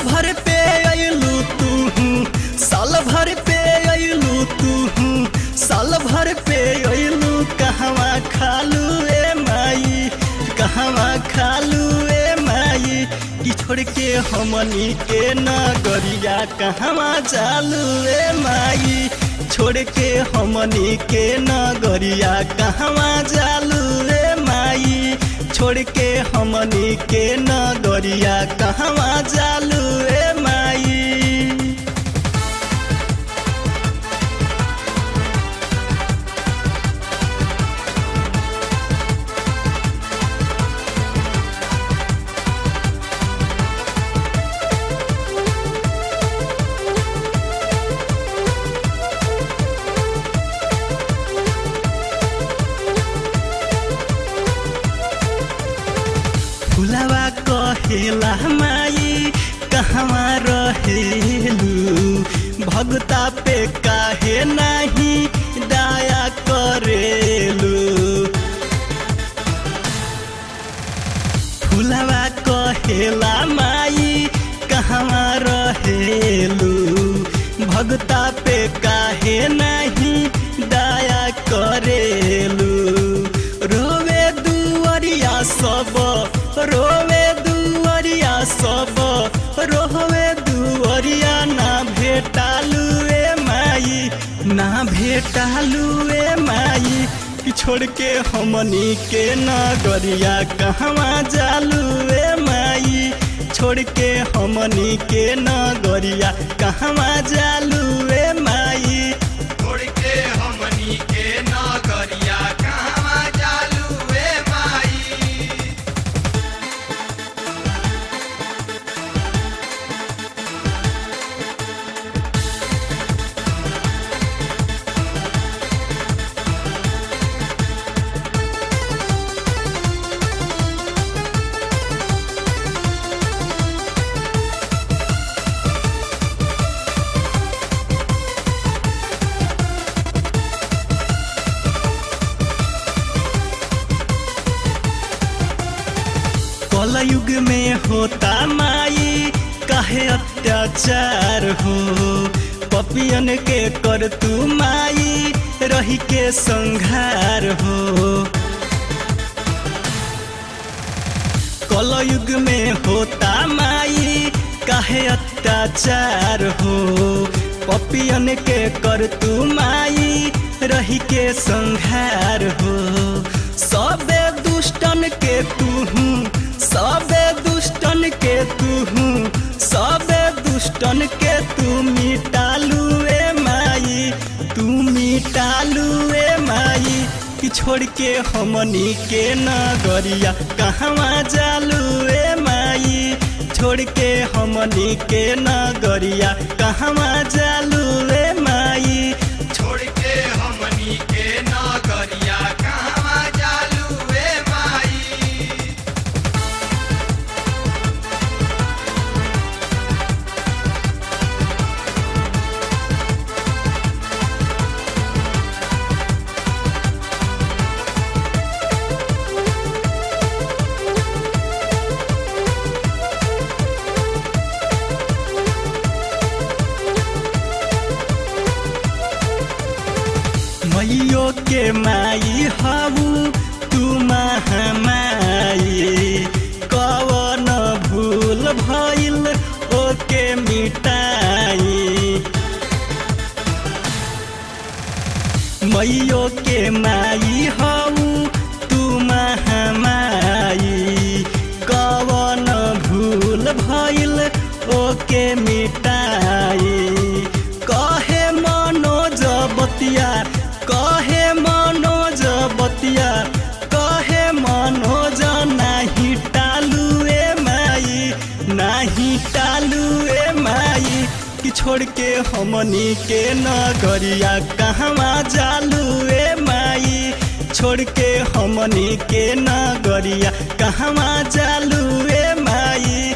भर पे अयलू तू साल भर पे अयलू तू साल भर पे अयलू कहवा खालू ए माई कहवा खालू ए माई कि छोड़ के हमनी के नगरिया कहवा चालू ए माई छोड़ के हमनी के नगरिया कहवा चालू ए माई छोड़ के हमनी के नगरिया कहवा चालू ए माई फुलवा कहेला माई कहवा रहेलू भगता पे काहे नाही दया करेलू फुलवा कहेला माई कहवा रहेलू भगता पे काहे नहीं दया करेलू रोवे दुअरिया सब रोवे दुअरिया सब रोवे दुअरिया ना भेटालू ए माई ना भेटालू ए माई कि छोड़ के हमनी के नगरिया कहवा जालू ए माई छोड़ के हमनी के नगरिया कहवा जालू ए माई छोड़ के हमनी के नगरिया कहवा जालू ए माई कलयुग में होता माई काहे अत्याचार हो पपियन के कर तू माई रही के संघार हो कलयुग में होता माई काहे अत्याचार हो पपियन के कर तू माई रही के संघार हो सबे दुष्टन के तू सबे दुष्टन के तू सबे दुष्टन के तू मिटालू ए माई तू मिटालू ए माई कि छोड़ के हमनी के नगरिया कहवा जालू ए माई छोड़ के हमनी के नगरिया कहवा जालू ए माई छोड़ के हमनी के नगरिया कहवा जालू ए माई मैयो के माई हबू तू महामाई कवन भूल भइल ओके मिटाई मैयो के माई हऊ तू महामाई कवन भूल भइल ओके मिटाई कहे मनोज बतिया कहे मनोज बतिया कहे मनोज नाही टालू ए माई नाही टालू ए माई कि छोड़ के हमनी के नगरिया कहवा जालू ए माई छोड़ के हमनी के नगरिया कहवा जालू ए माई